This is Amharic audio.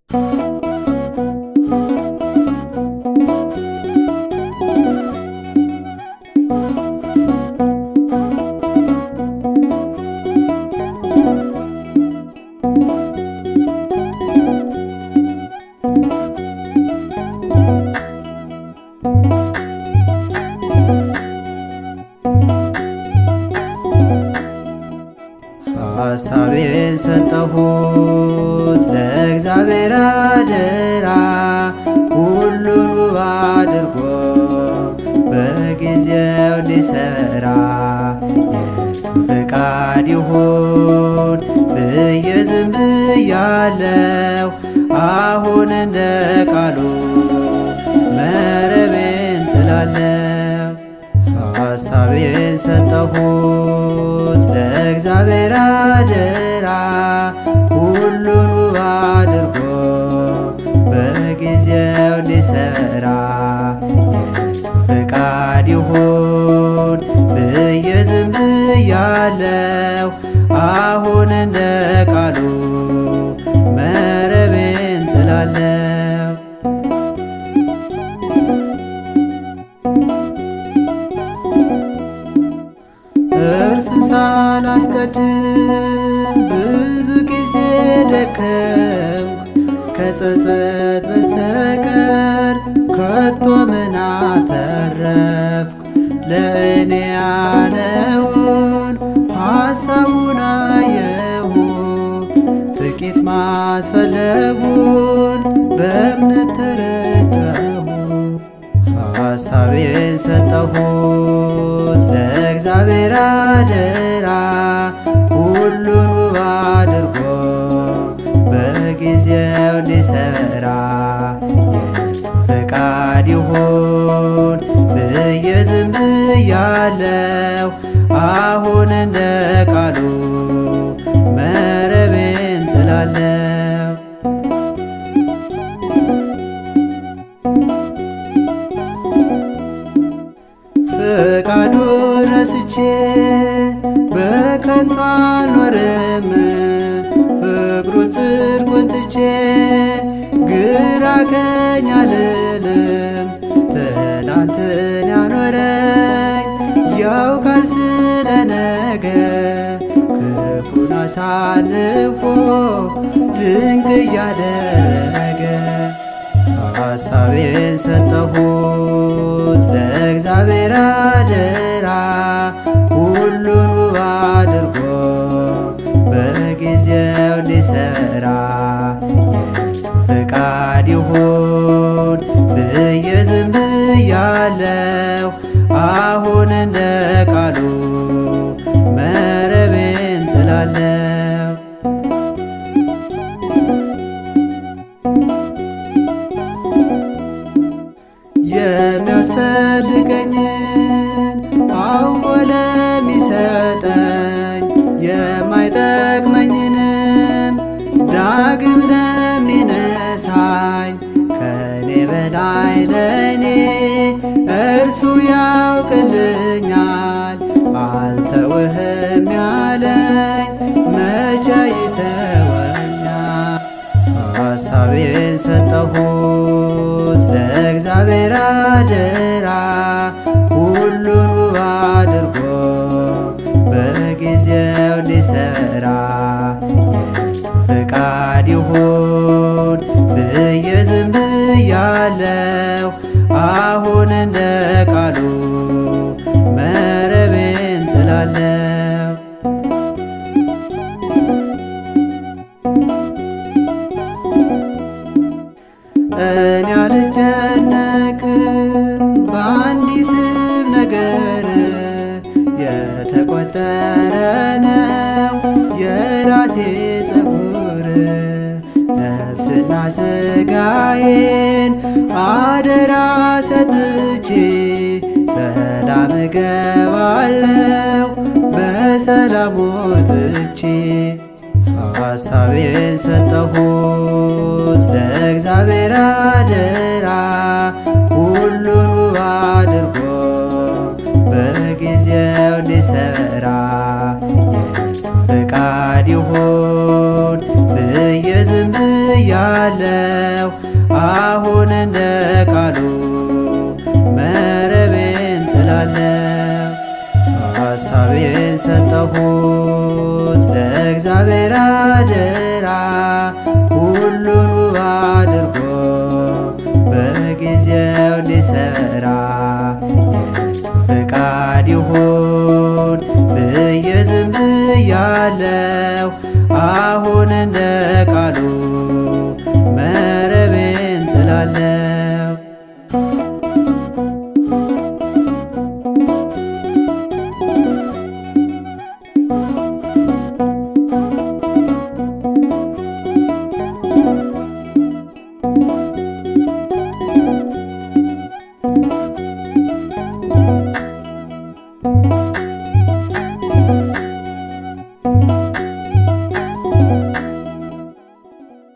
ሐሳቤን ሰጠሁት ለእግዚአብሔር አደራ ሁሉን ውብ አድርጎ በጊዜው እንዲሰራ የእርሱ ፈቃድ ይሁን ብዬ ዝም ብያለሁ። አሁን እንደ ቃሉ መረቤን ጥላለሁ። ሐሳቤን ሰጠሁት ለእግዚአብሔር አደራ ሁሉን ውብ አድርጎ በጊዜው እንዲሰራ የእርሱ ፈቃድ ይሁን ብዬ ዝም ብያለሁ። አሁን እንደ ቃሉ መረቤን ጥላለሁ። እርስ ሳላስቀድም ብዙ ጊዜ ደከምኩ ከጸጸት በስተቀር ከቶ ምን አተረፍኩ? ለእኔ ያለውን ሐሳቡን አየሁ ጥቂት ማስፈለጉን በእምነት ተረዳሁ። ሐሳቤን ሰጠሁት ለእግዚአብሔር አደራ ሁሉን ውብ አድርጎ በጊዜው እንዲሰራ የእርሱ ፈቃድ ይሁን ብዬ ዝም ብያለሁ። አሁን እንደ ቃሉ መረቤን ጥላለሁ። ፈቃዱን ረስቼ በከንቱ አልኖርም። ፍቅሩ ጽድቁን ትቼ ግራ ቀኝ አልልም። ትላንትን ያኖረኝ ያውቃል ስለ ነገ ክፉን አሳልፎ ድንቅ እያደረገ ሐሳቤን ሰጠሁት ለእግዚአብሔር አደራ ሁሉን ውብ አድርጎ በጊዜው እንዲሰራ የእርሱ ፈቃድ ይሁን ብዬ ዝም ብያለሁ። አሁን እንደ ቃሉ መረቤን ጥላለሁ። የሚያስፈልገኝን አውቆ ለሚሰጠኝ የማይጠቅመኝንም ዳግም ለሚነሳኝ ከኔ በላይ ለእኔ እርሱ ያውቅልኛል። አልተውህም ያለኝ መቼ ይተወኛል? ሐሳቤን ሰጠሁት ለእግዚአብሔር አደራ ሁሉን ውብ አድርጎ በጊዜው እንዲሰራ የእርሱ ፈቃድ ይሁን ብዬ ዝም ብያለሁ። አሁን እንደ ቃሉ መረቤን ጥላለሁ። እኔ አልጨነቅም በአንዲትም ነገር የተቆጠረ ነው የራሴ ጸጉር ነፍስና ስጋዬን አደራ ሰጥቼ ሰላም እገባለሁ በሰላም ወጥቼ ሐሳቤን ሰጠሁት ለእግዚአብሔር አደራ ሁሉን ውብ አድርጎ በጊዜው እንዲሰራ የእርሱ ፈቃድ ይሁን ብዬ ዝም ብያ ብያለሁ አሁን እንደ ቃሉ መረቤን ጥላለሁ ሐሳቤን ሰጠሁት ለእግዚአብሔር አደራ ሁሉን ውብ አድርጎ በጊዜው እንዲሰራ የእርሱ ፈቃድ ይሁን ብዬ ዝም ብያለሁ አሁን እንደ ቃሉ